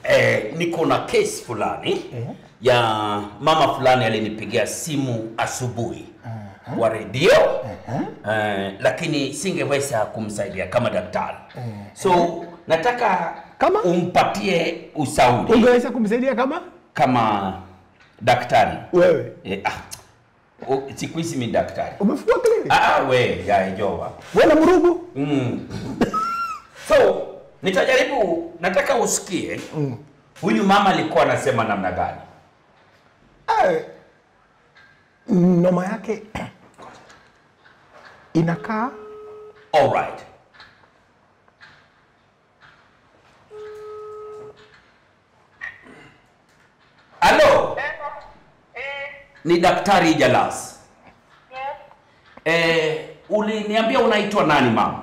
eh, niko na case fulani ya mama fulani alinipigia simu asubuhi kwa redio eh, lakini singeweza kumsaidia kama daktari so nataka Kama? umpatie ushauri ungeweza kumsaidia kama kama daktari wewe eh, ah, o- siku hizi mi daktari umefungua kliniki ah, we yaejowa wewe na murugu Mm. So nitajaribu, nataka usikie huyu mama alikuwa anasema namna gani. Eh, noma yake inakaa Alright. Halo, ni Daktari Jalas. Eh, uliniambia unaitwa nani mama?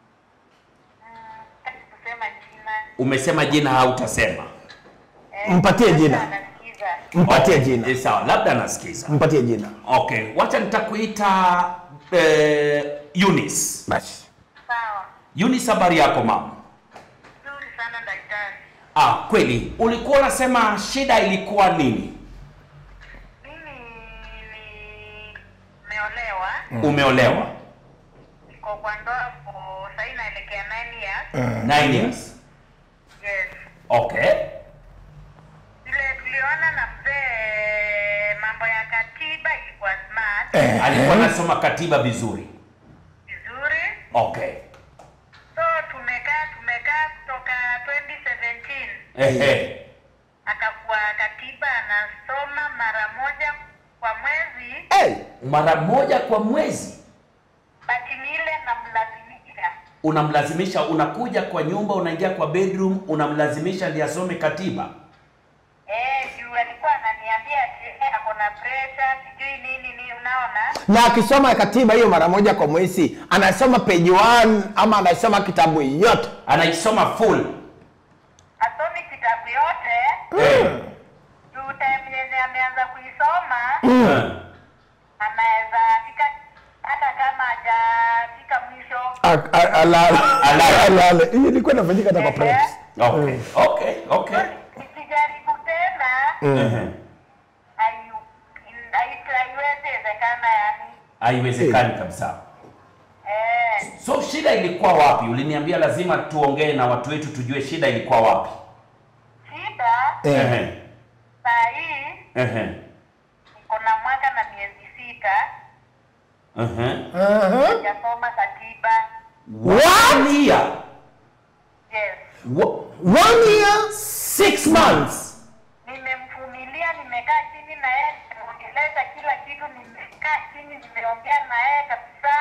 kusema jina Umesema jina hautasema. mpatie jina anasikiza mpatie Okay, jina eh, Sawa, labda anasikiza. mpatie jina Okay, wacha nitakuita eh, Eunice. basi sawa Eunice, habari yako mama? nzuri sana daktari Ah, kweli ulikuwa unasema shida ilikuwa nini? mimi nimeolewa Umeolewa niko kwa ndoa kwa sahii naelekea nine years 9 years. yes Okay. vile tuliona na mzee mambo ya katiba ilikuwa smart Eh. Alikuwa anasoma katiba vizuri. vizuri Okay. so tumekaa tumekaa kutoka 2017 Ehe. akakuwa katiba anasoma mara moja kwa mwezi hey, Mara moja kwa mwezi bati ni ile namlazimisha unamlazimisha, unakuja kwa nyumba, unaingia kwa bedroom, unamlazimisha ndiye asome katiba. Eh, juu alikuwa ananiambia ati, eh, ako na pressure sijui nini ni unaona na akisoma katiba hiyo mara moja kwa mwezi anasoma page 1 ama anasoma kitabu yote Anaisoma full. asomi kitabu yote Eh. juu time yenye ameanza kuisoma Eh. anaweza fika hata kama hajafika mwisho A- a- alale alale hiyo ilikuwa inafanyika hata kwa preps Okay. Okay. Okay. nikijaribu tena Ehe. hayu- hai- haiwezekana yani Haiwezekani kabisa. eh, So shida ilikuwa wapi? Uliniambia lazima tuongee na watu wetu tujue shida ilikuwa wapi. shida Eh. Ehe. saa hii Ehe. niko na mwaka na miezi sita Ehe. Aha. sijasoma katiba One year. yes Wo- one year six months nimemvumilia nimekaa chini na yeye nimeongeleza kila kitu nimekaa chini nimeongea na yeye kabisa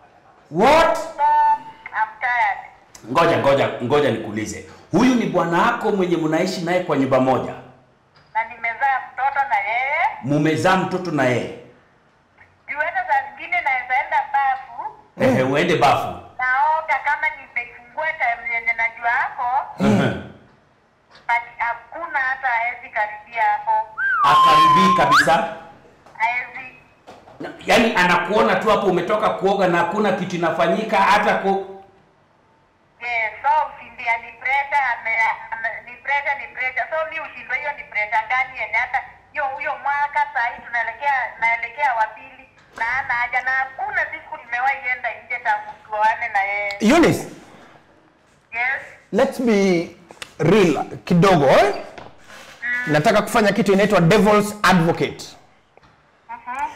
What? so I'm tired Ngoja ngoja ngoja nikuulize. Huyu ni bwana wako mwenye mnaishi naye kwa nyumba moja. na nimezaa mtoto na yeye Mumezaa mtoto na yeye. juu hata saa zingine naweza enda bafu Ehe, uende bafu. naoga kama nimefungua time yenye najua hapo Ehe. but hakuna hata haezi karibia hapo Akaribii kabisa. haezi Na- Yaani anakuona tu hapo umetoka kuoga na hakuna kitu inafanyika hata ku Yes, so usindia ni pressure ame, ame, ni pressure ni pressure. So mi ushindwa hiyo ni pressure gani yenye hata hiyo huyo mwaka saa hii tunaelekea naelekea wa pili na ana haja na hakuna siku nimewahi enda nje tangu tuoane na yeye. Eunice Yes. let's be real kidogo eh? nataka kufanya kitu inaitwa devil's advocate Mhm.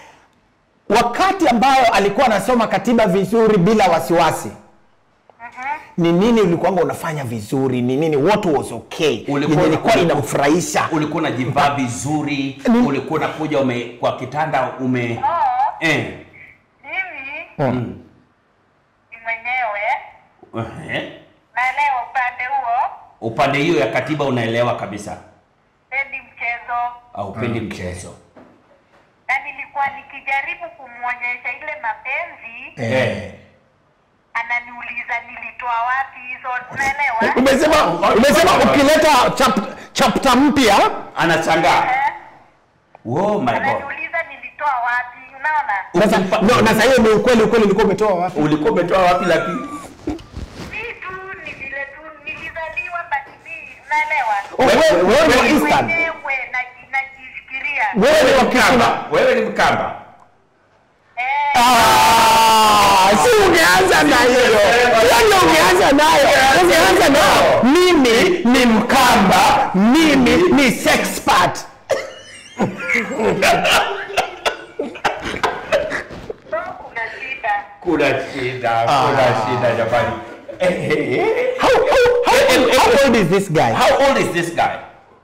wakati ambayo alikuwa anasoma katiba vizuri bila wasiwasi Mhm. ni nini ulikuwanga unafanya vizuri ni nini what was okay Ulikuwa- yenye ilikuwa ulikuwa- inamfurahisha ulikuwa unajivaa vizuri, Ni- ulikuwa unakuja ume kwa kitanda ume Oh, eh. mimi Mm. ni mwenyewe Ehe. naelewa upande huo, Upande hiyo ya katiba unaelewa kabisa. pendi mchezo Haupendi Okay. mchezo. na nilikuwa nikijaribu kumwonyesha ile mapenzi Eh. ananiuliza nilitoa wapi hizo, unaelewa? umesema umesema ukileta chap, chapter mpya Anachangaa. Eh, Oh my god. ananiuliza nilitoa wapi, unaona? sasa Ukimpa- no, na sasa hiyo ni ukweli ukweli ulikuwa umetoa wapi Ulikuwa umetoa wapi lakini? Si tu ni vile tu nilizaliwa, but mi unaelewa? Oh, wewe wewe ni wa Eastern. Mwenyewe naji- najifikiria. Wewe ni wa Kisuna. Mkamba. Wewe ni Mkamba. Eh, Ah, si ungeanza na hiyo. Yaani ungeanza nayo. Ungeanza nayo. Mimi ni Mkamba, mimi ni sexpert. so kuna shida. Kuna shida, kuna shida jamani. Eh, eh, eh. How, how, how, how old is this guy? How old is this guy?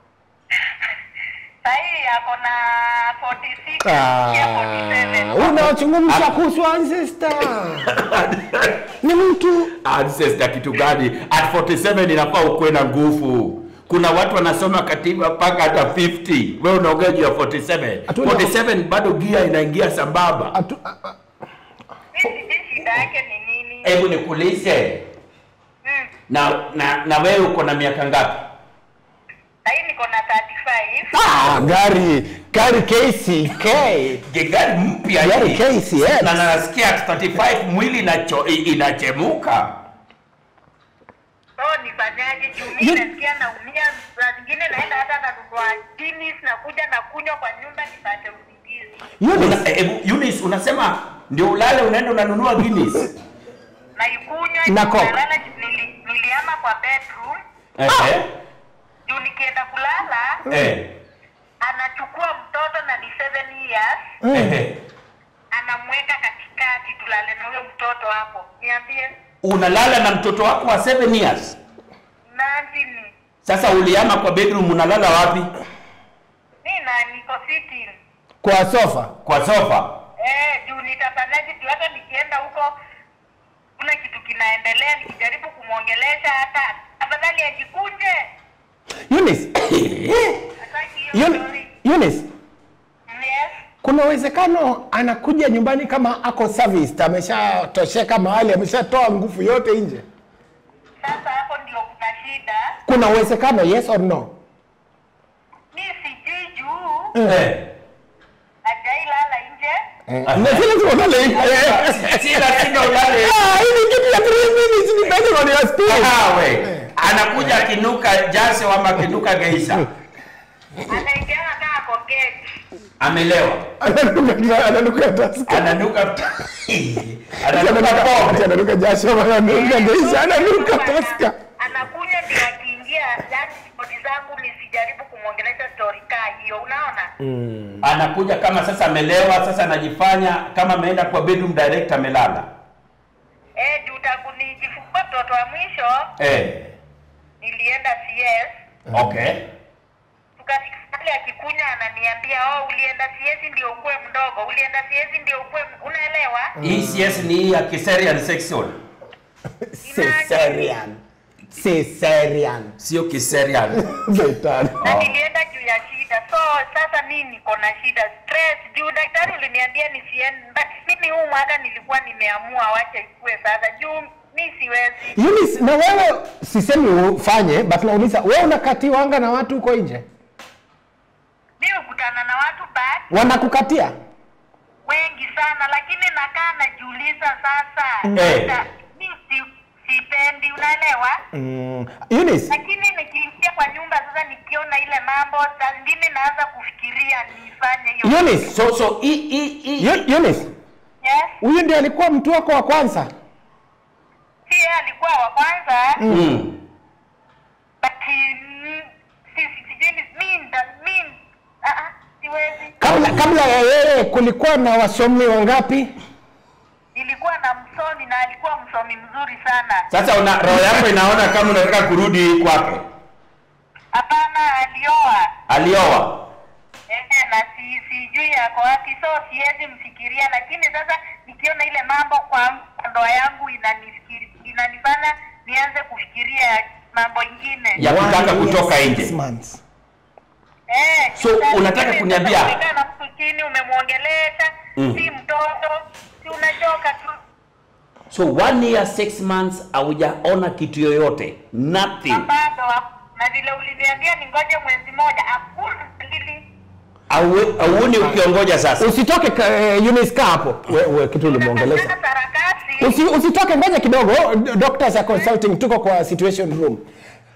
Sahii ako na 46 ya 47. Ah, unazungumza kuhusu ancestor. Ni mtu Ancestor kitu gani? At 47 inafaa ukuwe na nguvu. Kuna watu wanasoma katiba mpaka hata 50. Wewe unaongea juu ya 47. Hatuna- 47 bado gia inaingia sambamba. atu, a- a- Mimi sijui shida yake ni nini. Hebu nikuulize. Mm. Na na na wewe uko na miaka ngapi? Sahii niko na 35. ah, gari gari KCK. Gari mpya Gari hii. KCX. Na nasikia at 35 mwili inacho, inachemuka. So nifanyaje? Juu You- mimi nasikia naumia, saa zingine naenda hata nanunua Guinness nakuja na kunywa kwa nyumba nipate usingizi. Eunice, Una, eh, Eunice unasema ndio ulale unaenda unanunua Guinness. Naikunywa Na juu Coke. nalala, nili, niliama kwa bedroom Eh, eh. juu nikienda kulala Eh. anachukua mtoto na ni 7 years Eh, eh. anamweka katikati tulale na huyo mtoto hapo. Niambie Unalala na mtoto wako wa 7 years. nani Sasa uliama kwa bedroom unalala wapi? mi na niko sitting kwa sofa. Kwa sofa. Eh, juu nitafanyaje? Juu hata nikienda huko kuna kitu kinaendelea, nikijaribu kumwongelesha hata afadhali ajikunje. Eunice, Hataki hiyo Euni- story. Eunice, Yes. kuna uwezekano anakuja nyumbani kama ako serviced, ameshatosheka mahali, ameshatoa nguvu yote nje. Sasa hapo ndio kuna shida. Kuna uwezekano, yes or no? Mi sijui juu Eh. hajailala nje. Na si lazima ulale nje. Si lazima ulale. Ah, hii ni kitu ya three minutes, depending on your speed. Awe. Anakuja akinuka jasho ama akinuka geisha. Anaingiana kaa kwa gate. Amelewa. Ananuka ananuka taska. Ananuka ananuka Ananuka pombe. ananuka jasho, ananuka geisha, ananuka Ana- taska. Anakunywa ndio akiingia, yani stori zangu nisijaribu kumwongelesha story kaa hiyo, unaona? Anakuja kama sasa amelewa, sasa anajifanya kama ameenda kwa bedroom direct amelala. Eh, juu tangu nijifungua mtoto wa mwisho Eh. nilienda CS Okay. tukafika pale akikunya ananiambia oh, ulienda CS ndio ukuwe mdogo, ulienda CS ndio ukuwe m-" unaelewa? Hii CS ni hii ya Caesarean section. Caesarean. Caesarean. Sio Caesarean. Shetani. Na nilienda juu ya shida, so sasa mi niko na shida stress, juu daktari uliniambia nisiende. Mimi huu mwaka nilikuwa nimeamua wacha ikue sasa, juu mi siwezi. Eunice, na wewe sisemi ufanye but nauliza wewe unakatiwanga na watu huko nje Mi hukutana na watu back wanakukatia wengi sana, lakini nakaa najiuliza sasa, Eh. sasa mi si, sipendi, unaelewa? mm. Eunice, Lakini nikiingia kwa nyumba sasa, nikiona ile mambo, saa zingine naanza kufikiria nifanye hiyo. Eunice, So so hii hii hii Eu- Eunice, Yes, huyu ndiye alikuwa mtu wako wa kwanza si yeye alikuwa wa kwanza mm. but mm, si si- sijui ni mi nda mi ah ah, siwezi. kabla kabla ya yeye kulikuwa na wasomi wangapi Nilikuwa na msomi na alikuwa msomi mzuri sana. Sasa una roho yako inaona kama unataka kurudi kwake. Hapana, alioa Alioa. eh, na si sijui yako wapi, so siwezi mfikiria, lakini sasa nikiona ile mambo kwa kwa ndoa yangu inanifikiri inanifanya nianze kufikiria mambo ingine Ya kutaka One year, kutoka six nje. months. Eh, So, sasa unataka mimi kuniambia- sasa umekaa na mtu chini umemwongelesha, Mm. si mtoto, si unachoka tu. So one year six months haujaona kitu yoyote. Nothing. Bado na vile uliniambia ningoje mwezi moja, hakuna dalili. Au- Auoni ukiongoja sasa. usitoke ka- eh, Eunice kaa hapo we, we, kitu ulimwongelesha Unafanya sarakasi. Usi, usitoke ngoja kidogo doctors are consulting tuko kwa situation room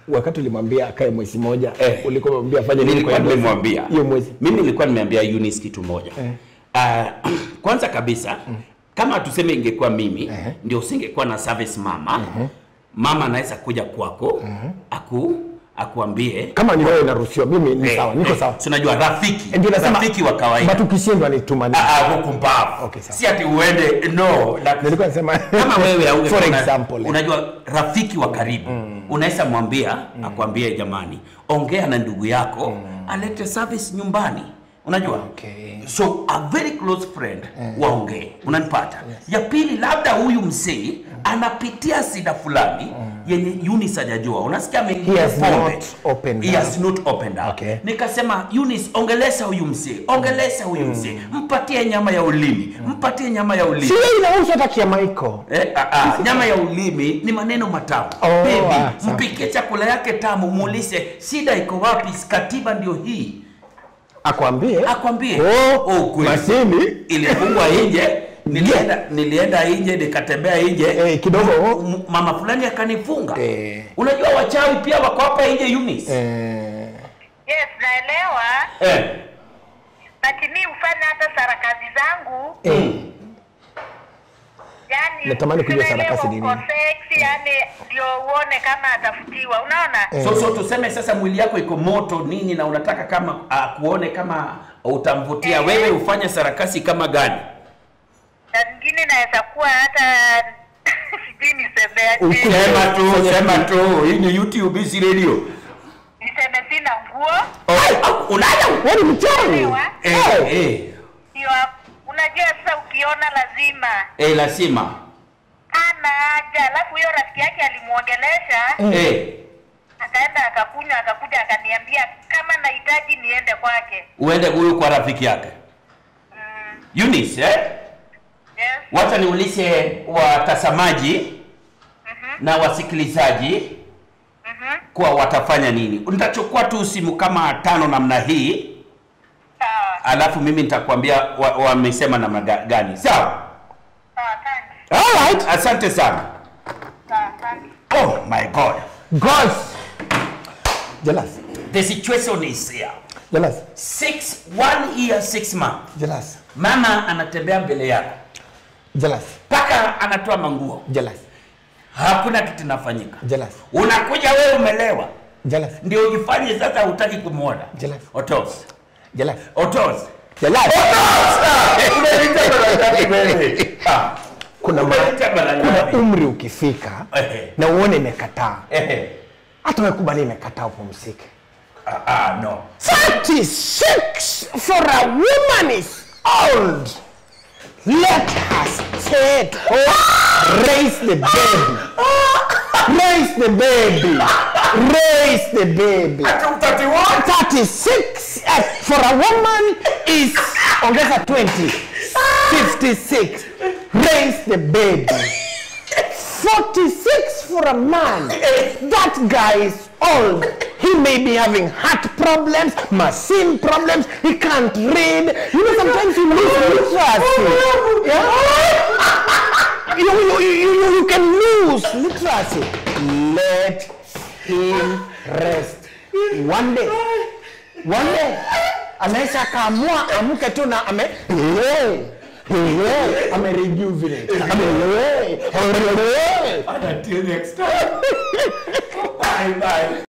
wakati ulimwambia akae mwezi moja Eh. ulikuwa umemwambia afanye nini nilikuwa kwa hiyo mwezi? nimemwambia hiyo mwezi mimi nilikuwa nimeambia Eunice kitu moja Eh. Ah, kwanza kabisa kama tuseme ingekuwa mimi Eh. ndio usingekuwa na service mama mama anaweza kuja kwako aku akuambie kama ni wewe inaruhusiwa mimi ni eh, sawa niko eh, sawa si unajua rafiki ndio nasema rafiki wa kawaida but ukishindwa ni tumani Ah, ah, huku mbavu Okay, sawa. si ati uende no na, nilikuwa nasema kama wewe au for example eh. unajua rafiki wa karibu unaweza mwambia akwambie jamani ongea na ndugu yako alete service nyumbani unajua Okay. so a very close friend waongee unanipata ya pili labda huyu msee anapitia sida fulani yenye Eunice hajajua unasikia ameingia He has pombe. not opened He up. has not opened up Okay. nikasema Eunice ongelesha huyu msee ongelesha huyu msee mpatie nyama ya ulimi mpatie nyama ya ulimi si yeye inahusu hata kiamaiko Eh, ah, ah, nyama ya ulimi ni maneno matamu Oh, Baby, ah, sawa. mpikie chakula yake tamu muulize shida iko wapi katiba ndio hii akwambie akwambie Oh, oh, kweli. mashini ilifungwa nje nilienda nilienda nje nikatembea nje Eh, kidogo. M- mama fulani akanifunga Eh. unajua wachawi pia wako hapa nje Eunice eh, Yes, naelewa. eh. But mi hufanya hata sarakasi zangu eh, yani Natamani kujua tunaelewa sarakasi ni uko nini. sexy yani ndio uone kama atafutiwa unaona Eh. so, so tuseme sasa mwili yako iko moto nini na unataka kama uh, kuone kama utamvutia Eh. wewe ufanye sarakasi kama gani na zingine naweza kuwa hata sijui nisemeaje Ukuje- sema tu sema tu hii ni YouTube hii si radio niseme sina nguo unaja wewe ni mchawi Elewa. eh, eh, ndio unajua sasa ukiona lazima eh, lazima ana haja alafu huyo rafiki yake alimuongelesha eh, akaenda akakunywa akakuja akaniambia kama nahitaji niende kwake uende huyu kwa rafiki yake mm, Eunice eh? yes. wacha niulize watazamaji na wasikilizaji Mhm. kuwa watafanya nini nitachukua tu simu kama tano namna hii sawa alafu mimi nitakwambia wa- wamesema namna ga- gani sawa sawa thanks alright asante sana sawa thanks oh my god gosh jealous the situation is here jealous six one year six months jealous mama anatembea mbele yako jealous mpaka anatoa manguo jealous hakuna kitu inafanyika jealous unakuja wewe umelewa jealous ndio ujifanye sasa hutaki kumwona Jealous. otos jealous otos jealous Unaita mara ngapi wewe? Ah, kuna ma- unaita mara kuna ngapi? umri ukifika Ehe. na uone imekataa Ehe. hata wekubali imekataa upumzike Ah, ah, no 36 for a woman is old let her stay at home raise the baby raise the baby raise the baby 36 uh, for a woman is ongeza 20 56 raise the baby 46 for a man that guy is old he may be having heart problems machine problems he can't read you know sometimes you lose literacy yeah? you, you, you, you, you can lose literacy let him rest one day one day anaweza akaamua amke tu na ame hey, hey, ame rejuvenate ame hey, hey, Until next time. bye bye.